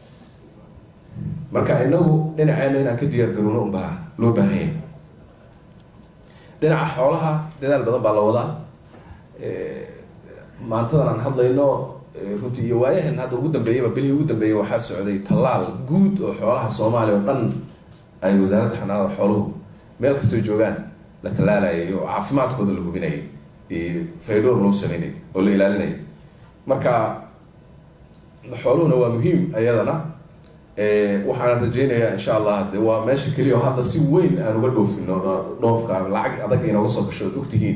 S11: marka inagu dhinaceena inaan ka diyaar garowno unbaa loo baahan yahay dhinaca xoolaha dadaal badan baa la wadaa maantadan aan hadlayno runtii iyo waayahan hadda ugu dambeeyaba bilihii ugu dambeeyay waxaa socday tallaal guud oo xoolaha soomaaliya oo dhan ay wasaaradda xanaanada xooluhu meel kastoo joogaan la tallaalayo oo caafimaadkooda la hubinayay faydhoor loo sameynay oo la ilaalinaya marka xooluhuna waa muhiim ayadana waxaana rajeynayaa insha allah de waa meesha keliya oo hadda si weyn aan uga dhoofino dhoofka lacag adag inooga soo gasho od ogtihiin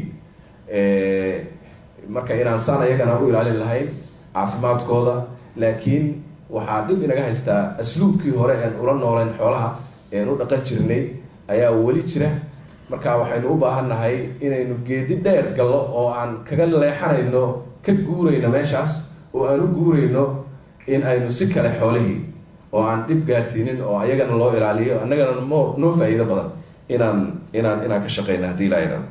S11: marka inaan saan ayagana u ilaalin lahayn caafimaadkooda laakiin waxaa dhib inaga haystaa asluubkii hore een ula nooleyn xoolaha een u dhaqan jirnay ayaa weli jira marka waxaynu u baahan nahay inaynu geedi dheer gallo oo aan kaga leexanayno ka guurayno meeshaas oo aan u guurayno in aynu si kale xoolihii oo aan dhib gaadhsiinin oo ayagana loo ilaaliyo annagana mo noo faa-iido badan inaan inaan inaan ka shaqeyna haddii laa yidhahdo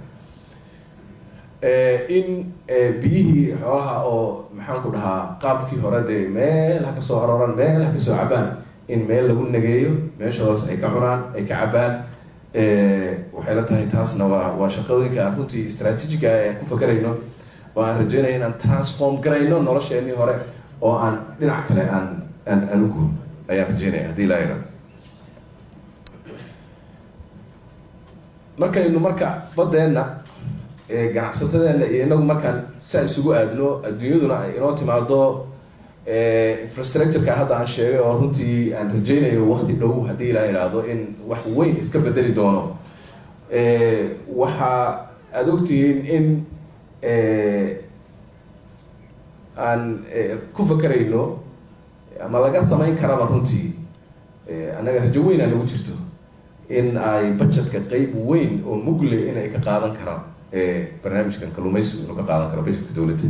S11: in biyihii xoolaha oo maxaan ku dhahaa qaabkii hore dee meel ha ka soo arooraan meel ha ka soo cabaan in meel lagu nageeyo meeshoodaas ay ka cunaan ay ka cabaan waxay la tahay taasna waa waa shaqooyinka aan runtii istraatiijiga aan ku fakarayno oo aan rajeynaya inaan transform garayno nolosheenii hore oo aan dhinac kale aan aan aan ugu ayaan rajeynaya haddii laa yidhahdo markaynu marka badeenna ganacsatadeena iyo inagu markaan saa isugu aadno adduunyaduna ay inoo timaado infrastructureka hadda aan sheegay oo runtii aan rajeynayo wakti dhow haddii ilaa idhaahdo in wax weyn iska bedeli doono waxa aada ogtihiin in aan ku fakarayno ama laga samayn karaba runtii annaga rajo weyn aa nagu jirto in ay budgetka qeyb weyn oo mugle in ay ka qaadan karaan barnaamijkan kaluumaysigu inuu ka qaadan karo budgetka dowladda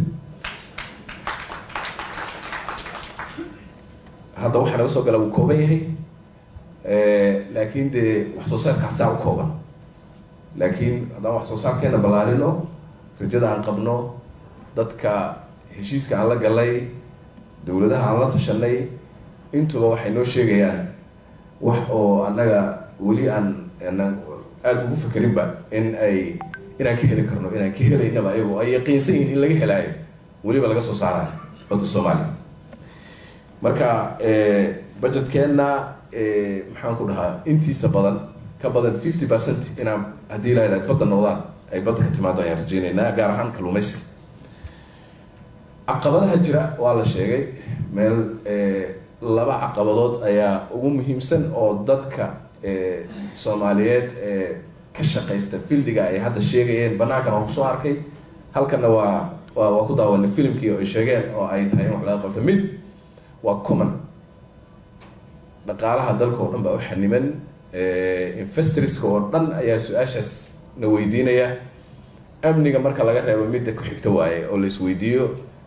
S11: hadda waxaa naga soo gala wuu kooban yahay laakiin dee wax soo saarka saa u kooban laakiin haddaan wax soo saarkeena ballaarino rajada aan qabno dadka heshiiska aan la galay dowladaha aan la tashanay intuba waxay noo sheegayaan wax oo annaga weli aan aanan aada ugu fakerinba in ay inaan ka heli karno inaan ka helaynaba ayagoo ay yaqiinsan yihin in laga helaayo weliba laga soo saarayo badda soomaaliya marka budgetkeenna maxaan ku dhahaa intiisa badan ka badan fifty percent inaan haddii la yidhahdo badda noqdaan ay badda ka timaado ayaan rajeynaynaa gaar ahaan kaluumaysiga caqabadaha jira waa la sheegay meel laba caqabadood ayaa ugu muhiimsan oo dadka soomaaliyeed ee ka shaqaysta fildiga ay hadda sheegayeen banaankan waa kusoo arkay halkanna waa wa waa ku daawanay filimkii oo ay sheegeen oo ay tahay in wax laga qabto mid waa common dhaqaalaha dalka oo dhan baa u xaniman investorska oo dhan ayaa su-aashaas na weydiinaya amniga marka laga reebo midda ku xigta waaye oo la isweydiiyo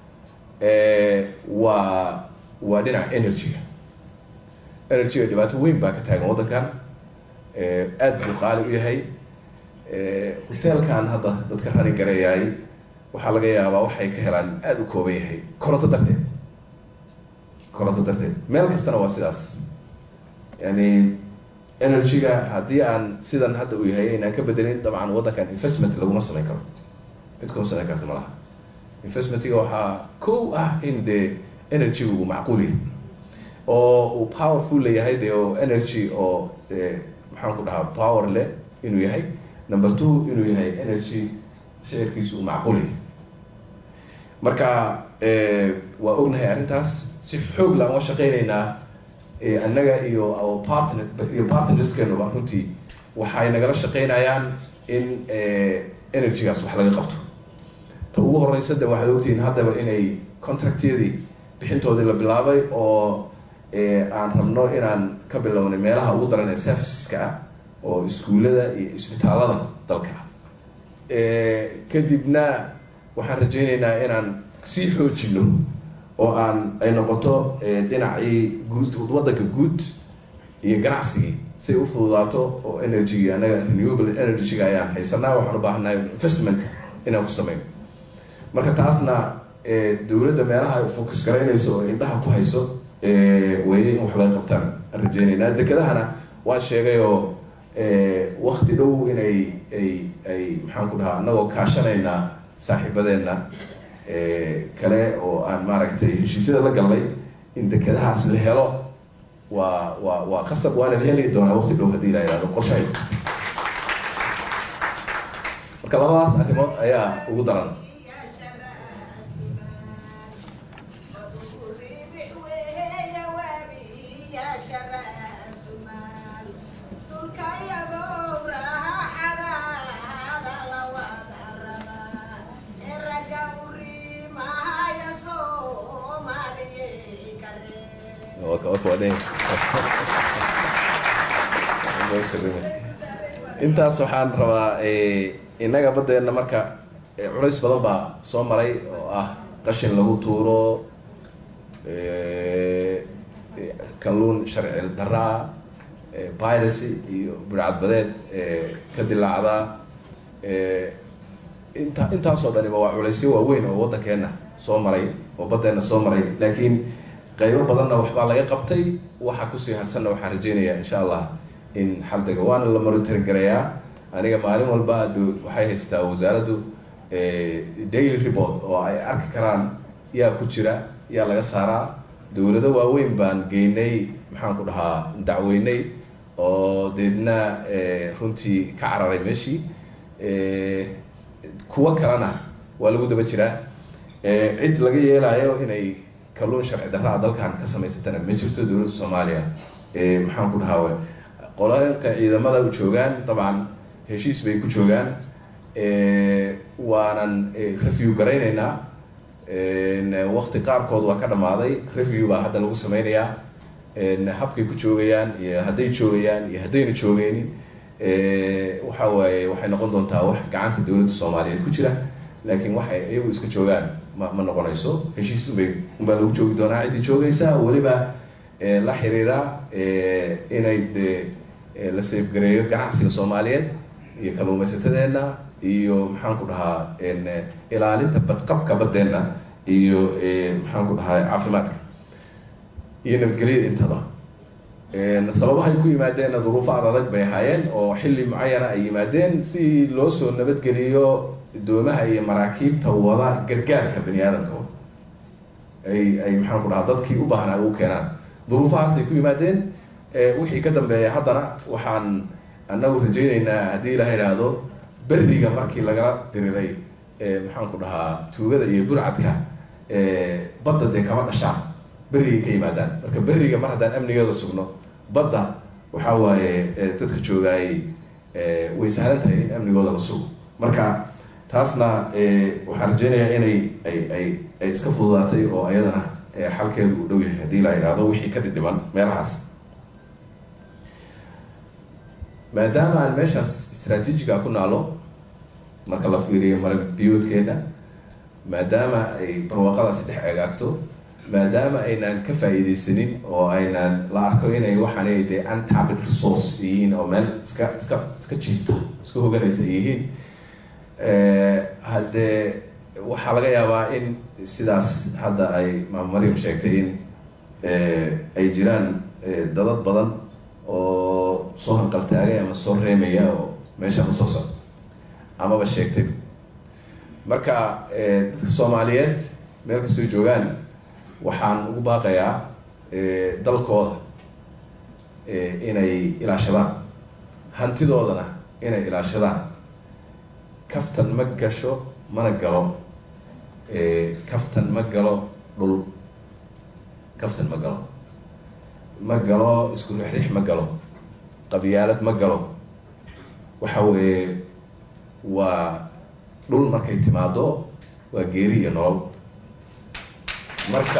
S11: waa waa dhinaca energy-ga energy-ga dhibaato weyn baa ka taagan waddankan aada buu qaali u yahay hoteelkan hadda dadka rani gareeyaay waxaa laga yaabaa waxay ka helaan aada u kooban yahay koronto darteed koronto darteed meel kastana waa sidaas yani energy-ga haddii aan sidan hadda uu yahay inaan ka bedelin dabcan waddankan investment laguma samayn karo cid kuma samayn karta malaha investmentiga waxaa kow ah in dee energy-gu uu macquul yahay oo uu powerful leeyahay dee oo energy oo maxaan ku dhahaa power leh inuu yahay number two inuu yahay energy sicirkiisu uu macquul yahay marka waa ognahay arrintaas si xoog la aan wa shaqeyneynaa annaga iyo partner iyo partnerskenuba runtii waxay nagala shaqeynayaan in energy-gaas wax laga qabto ta ugu horeysa de waxaad ogtihiin haddaba inay contractyadii bixintoodii la bilaabay oo aan rabno inaan ka bilownay meelaha ugu daran ee serviceska ah oo iskuullada iyo isbitaalada dalka kadibna waxaan rajeyneynaa inaan sii xoojino oo aan ay noqoto dhinacii guud waddanka guud iyo ganacsigii si ay u fududaato oo energy anaga renewable energy-ga ayaan haysanaa waxaan u baahannahay investment inaan ku sameyno marka taasna dowladda meelaha ay focus garaynayso oo indhaha ku hayso weeye in wax laga qabtaan aan rajeynaynaa dekedahana waan sheegay oo wakti dhow inay ay ay maxaan ku dhahaa anagoo kaashanaynaa saaxiibadeenna kale oo aan maaragtay heshiisyada la galnay in dekedahaas la helo waa waa waa qasab waana la heli doonaa wakti dhow haddii la yihahdo qorshahay marka labadaas arrimood ayaa ugu daran intaas waxaan rabaa innaga baddeenna marka culays badan baa soo maray oo ah qashin lagu tuuro kalluun sharci daraa piracy iyo burcadbadeed ka dilaacda inta intaasoo dhaniba waa culaysyo waaweyn oo waddankeena soo maray oo baddeenna soo maray laakiin qaybo badanna waxbaa laga qabtay waxa kusii harsanna waxaan rajeynayaa insha allah in xaldega waana la monitor garayaa aniga maalin walba waxay haysataa wasaaraddu daily report oo ay arki karaan yaa ku jira yaa laga saaraa dowlado waaweyn baan geynay maxaan ku dhahaa dacweynay oo deedna runtii ka cararay meeshii kuwo kalena waa lagu daba jiraa cid laga yeelayo inay kalluun sharci darraa dalkan ka samaysatana ma jirto dowladda soomaaliya maxaan ku dhahaa qolaka ciidamada u joogaan dabcan heshiis bay ku joogaan waanan review garaynaynaa wakti qaarkood waa ka dhamaaday review baa hadda lagu sameynayaa habkay ku joogayaan iyo hadday joogayaan iyo haddayna joogeynin waxa waaye waxay noqon doontaa wax gacanta dowladda soomaaliyeed ku jira laakiin waxay iyagu iska joogaan ma ma noqonayso heshiis ubay unbaa lagu joogi doonaa ciddii joogaysa weliba la xiriira inay de la safgareeyo ganacsiga soomaaliyeed iyo kalluumaysatadeena iyo maxaan ku dhahaa ilaalinta badqabka baddeenna iyo maxaan ku dhahaa caafimaadka iyo nabadgelyada intaba sababahay ku yimaadeenna duruufo ad adag bay ahaayeen oo xilli mucayana ay yimaadeen si loo soo nabadgeliyo doomaha iyo maraakiibta wada gargaarka bani aadamka ay ay maxaan ku dhahaa dadkii u baahnaa ugu keenaan duruufahaas ay ku yimaadeen wixii ka dambeeya haddana waxaan anagu rajayneynaa haddii ilaha idhaahdo beriga markii lagala diriray maxaan ku dhahaa tuugada iyo burcadka badda dee kama dhashaan berrigay ka yimaadaan marka beriga mar haddaan amnigeeda sugno badda waxaa waaye dadka joogaayay way sahlan tahay in amnigooda la sugo marka taasna waxaan rajeynayaa inay ay ay ay iska fududaatay oo ayadana xalkeedu uu dhow yahay haddii la idhaahdo wixii ka dhidhiman meelahaas maadaama aan meeshaas istraatiijiga ku naalo marka la fiiriyo marag biyoodkeena maadaama ay barwaaqadaasi dhex egaagto maadaama aynaan ka faa-iideysanin oo aynaan la arko inay waxaanay dee untapped resource yihiin oo meel iska iska iska jiifta iska hoganaysa ay yihiin haddee waxaa laga yaabaa in sidaas hadda ay maam maryam sheegtay in ay jiraan dadad badan oo soo hanqaltaagay ama soo reemaya oo meeshaan usoo socda amaba sheegtay marka dadka soomaaliyeed meel kastoo joogaan waxaan ugu baaqayaa dalkooda inay ilaashadaan hantidoodana inay ilaashadaan kaftan ma gasho mana galo kaftan ma galo dhul kaftan ma galo ma galo isku rixrix ma galo qabyaalad ma galo waxa weeye waa dhul markay timaado waa geeri iyo nolol marka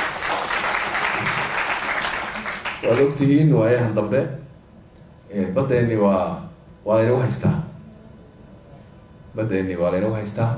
S11: waad ogtihiin waayahan dambe baddeeni waa waa laynagu haystaa baddeeni waa laynagu haystaa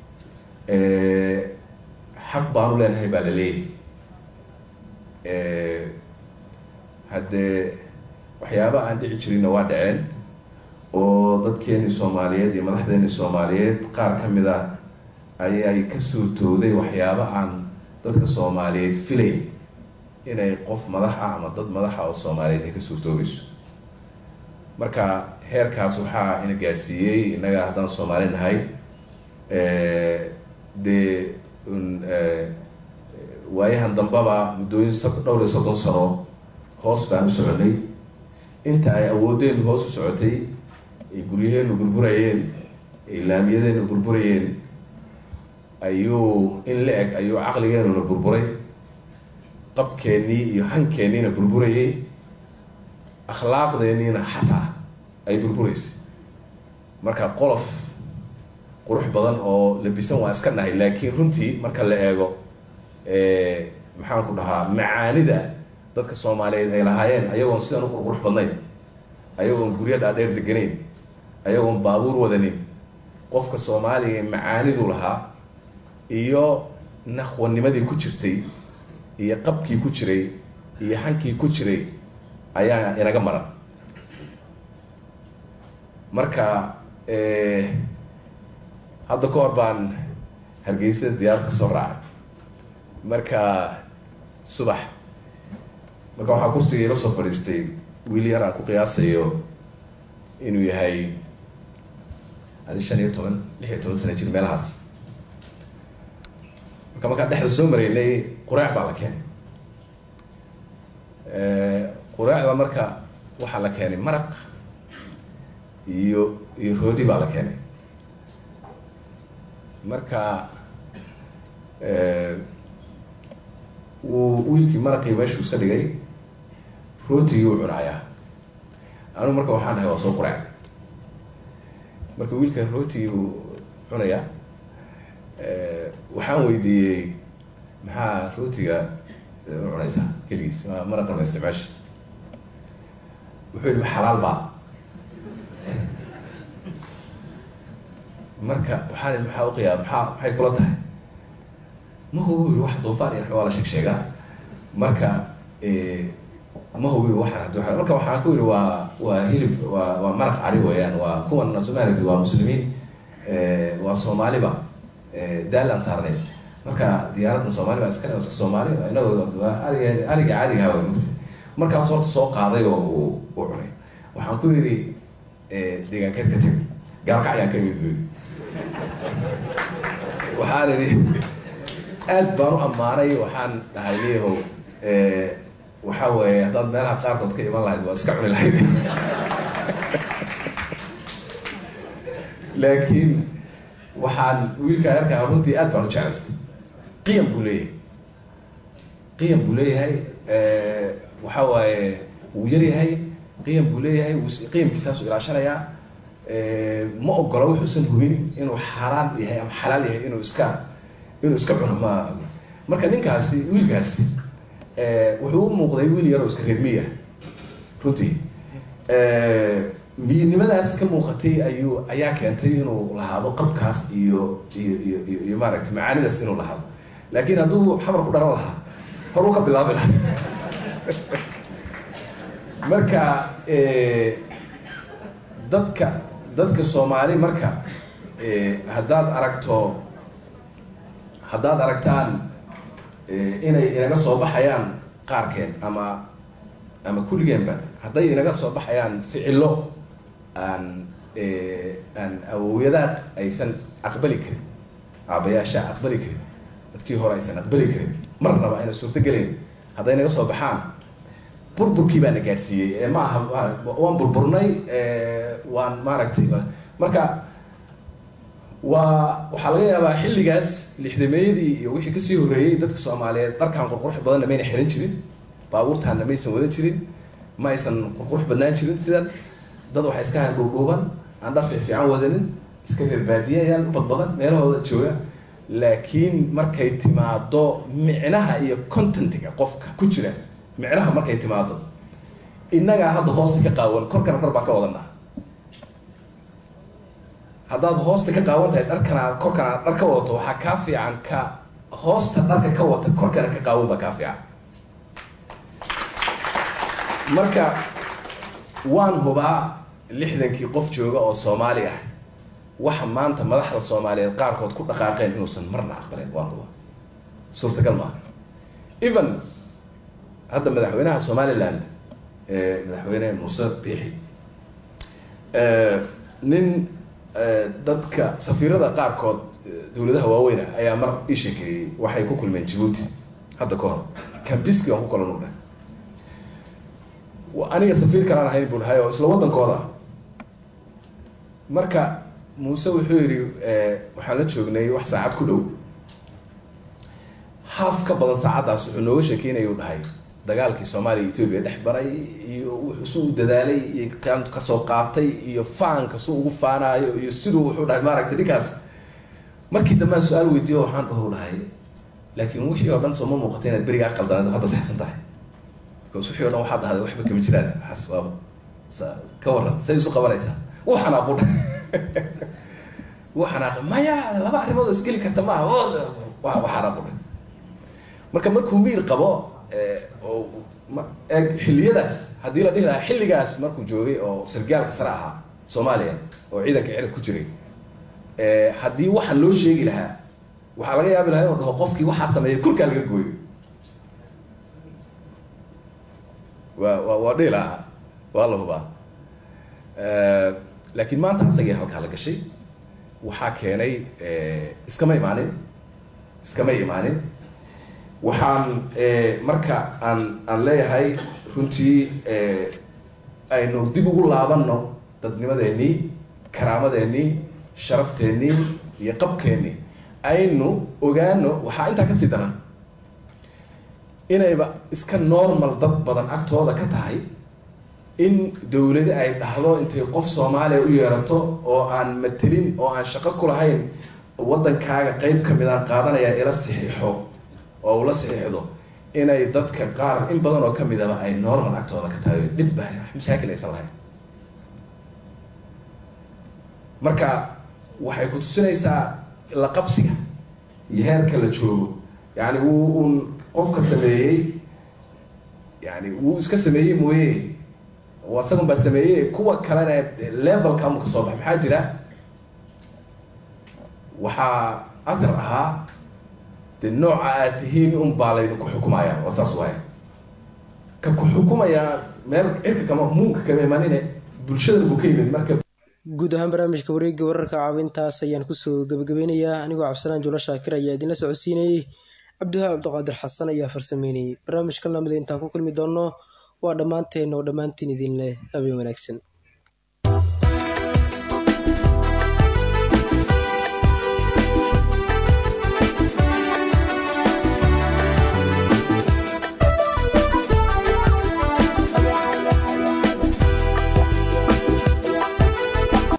S11: xaq baanu leenahay baa la leeyahay haddee waxyaaba aan dhici jirinna waa dhaceen oo dadkeeni soomaaliyeed iyo madaxdeeni soomaaliyeed qaar ka mid a ayay ka suurtooday waxyaabo aan dadka soomaaliyeed filayn inay qof madax ah ama dad madaxa oo soomaaliyeed ay ka suurtoobayso marka heerkaas waxaa ina gaadhsiiyey innaga haddaan soomaali nahay dee waayahan dambaba muddooyin dhowr iyo soddon sano hoos baan u soconay inta ay awoodeennu hoos u socotay ay guryaheenu burburayeen ay laamiyadeenu burburayeen ayuu in la eg ayuu caqligeenuna burburay qabkeennii iyo hankeenniina burburayay akhlaaqdeenniina xataa ay burburaysay marka qolof qurux badan oo labisan waa iska nahay laakiin runtii marka la eego maxaan ku dhahaa macaanida dadka soomaaliyeed ay lahaayeen ayagoon sidan u qurqurux badnayn ayagoon guryo dhaadheer deganayn ayagoon baabuur wadanin qofka soomaaliga macaanidu lahaa iyo naqwanimadii ku jirtay iyo qabkii ku jiray iyo hankii ku jiray ayaa inaga maran marka hadda ka hor baan hargeysada diyaarad ka soo raacay marka subax marka waxaa kursiga ila soo fadhiistay wiil yar aan ku qiyaasayo inuu yahay adi shan iyo toban lix iyo toban sana jir meelahaas marka markaan dhexda soo maraynay quraac baa la keenay quraacda marka waxaa la keenay maraq iyo iyo roodi baa la keenay marka wuu wiilkii maraqii meeshuu iska dhigay rootigii uu cunayaa anigu marka waxaan dhahay waa soo quraac marka wiilka rootigii buu cunayaa waxaan weydiiyey maxaa rootiga u cunaysaa keligiis ma maraqan ma isticmaashi wuxuu yihi ma xalaal baa marka waxaan ihi maxaa uqiyaa maxaa maxay kula tahay ma hubi yii wax duufaan iyo waa la sheeg sheegaa marka ma hubi waxaan hadii waa marka waxaan ku yihi waa waa hilib waa waa maraq cari weeyaan waa kuwan somalit waa muslimiin waa soomaaliba daal aan saarnay marka diyaaradda soomaali baa iskale iska soomaali inagoo arig ariga caadiga hawa mugta markaas horta soo qaaday oo uu u cunay waxaan ku yidhi deegaankeed ka teg gaalkac ayaan ka imid bu yidhi waxaan idhi aad baan u ammaanay waxaan dhahay leeyahow waxa weeye haddaad meelaha qaarkood ka iman lahayd waa iska cuni lahayd laakiin waxaan wiilkaa yarkaa runtii aad baan u jeclaystay qiyam buu leeyahay qiyam buu leeyahay waxa waaye wuu yaryahay qiyam buu leeyahay qiyamkiisaasuu ilaashanayaa ma ogola wuxuusan hubin inuu xaaraan yahay ama xalaal yahay inuu iska inuu iska cuno ma marka ninkaasi wiilkaasi wuxuu u muuqday wiil yaroo iska reermiya runtii miyidnimadaas ka muuqatay ayuu ayaa keentay inuu lahaado qabkaas iyo iyo iyo iyo iyo maaragtay macaanidaas inuu lahaado laakiin hadduu xamar ku dharan lahaa horuu ka bilaabi lahaa marka dadka dadka soomaali marka haddaad aragto haddaad aragtaan inay inaga soo baxayaan qaarkeen ama ama kulligeenba hadday inaga soo baxayaan ficilo aan aan awowyadaad aysan aqbali karin aabayaasha aqbali karin dadkii hore aysan aqbali karin marnaba ayna suurto gelayn hadday naga soo baxaan burburkii baa na gaadhsiiyey ma aha waan burburnay waan maaragtay marka waa waxaa laga yaabaa xilligaas lixdameeyadii iyo wixii kasii horreeyey dadka soomaaliyeed dharkan qurqurux badanna mayna xiran jirin baabuurtaanna maysan wadan jirin ma aysan qurqurux badnaan jirin sidan dad waxay iska hayn dhuudhuuban aan dhar fiifiican wadanin iska reer baadiyayaan u badbadan meelahooda jooga laakiin markay timaado micnaha iyo contentiga qofka ku jira micnaha markay timaado innagaa hadda hoosta ka qaawan korkana kor baan ka wadanaa haddaad hoosta ka qaawan tahay dharkana korkana dhar ka wadato waxaa kaa fiican ka hoosta dharka ka wata korkana ka qaawan baa kaa fiican marka waan hubaa lixdankii qof jooga oo soomaali ah waxa maanta madaxda soomaaliyeed qaarkood ku dhaqaaqeen inuusan marna aqbalin waa kuwa suurtagal maaha even hadda madaxweynaha somaliland madaxweyne muuse biixi nin dadka safiirada qaarkood dowladaha waaweyna ayaa mar ii sheekeeyey waxay ku kulmeen jibuuti hadda ka hor cambiski aan ku kala nugdha aniga safiir kalaan ahayn buu nahay oo isla waddankooda marka muuse wuxuu yidhi waxaan la joognay wax saacad ku dhow haaf ka badan saacaddaas wuxuu nooga sheekeynaya u dhahay dagaalkii soomaaliya etoobiya dhex baray iyo wuxuu su u dadaalay iyo kaantu kasoo qaatay iyo faanka su ugu faanaayo iyo siduu wuxuu dhahay maaragtay ninkaas markii dambaan su-aal weydiiyo waxaan dhahu dhahay laakiin wixii oo dhan sooma muuqata inaad berigaa qaldanad hadda saxsan tahay because wixii o dhan waxaad dhahday waxba kama jiraan waxaas waaba sa ka waran say isu qabanaysaa wuu xanaaqu wuu xanaaqay maya laba arrimood oo isgeli karta maaha wa wa xanaaqu marka markuu miir qabo oo eeg xilliyadaas haddii la dhihi lahaa xilligaas markuu joogay oo sargaalka sare ahaa soomaaliya oo ciidanka cirab ku jiray haddii waxaan loo sheegi lahaa waxaa laga yaabi lahaa inuu dhaho qofkii waxaa sameeyay kurkaa laga gooyo wa wa waa dhihi lahaa waa la hubaa laakiin maanta asagii halkaa la gashay waxaa keenay iskama imaanin iskama imaanin waxaan marka aan aan leeyahay runtii aynu dib ugu laabanno dadnimadeenii karaamadeenii sharafteenii iyo qabkeennii aynu ogaano waxaa intaa kasii daran inayba iska normal dad badan agtooda ka tahay in dowladi ay dhahdo intay qof soomaaliya u yeerato oo aan matelin oo aan shaqo ku lahayn waddankaaga qeyb ka mid aan qaadanaya ila saxiixo oo ula saxiixdo inay dadka qaar in badan oo kamidaba ay normal agtooda ka tahay dhib ba mashaakil aysan lahayn marka waxay ku tusinaysaa la qabsiga iyo heerka la joogo yani wuu un qofka sameeyey yani wuu iska sameeyey mooye isagun baa sameeyey kuwa kalena levelka amu kasoo bax maxaa jira waxaa athar ahaa de nooca aad tihiin un baa laydinku xukumaya waa saas waaya ka ku xukumaya meel cirka kama muunka kama imaanine bulshada buu ka yimid marka
S1: guud ahaan barnaamijka wareegga wararka caawintaas ayaan kusoo gabagabeynayaa anigoo cabdisalaan juulo shaakir ayaa idinla socodsiinayey cabdiwahaab cabdiqaadir xasan ayaa farsameynayay barnaamijka lamida intaan ku kulmi doonno waa dhammaanteen oo dhammaantiin idin leh habeen wanaagsan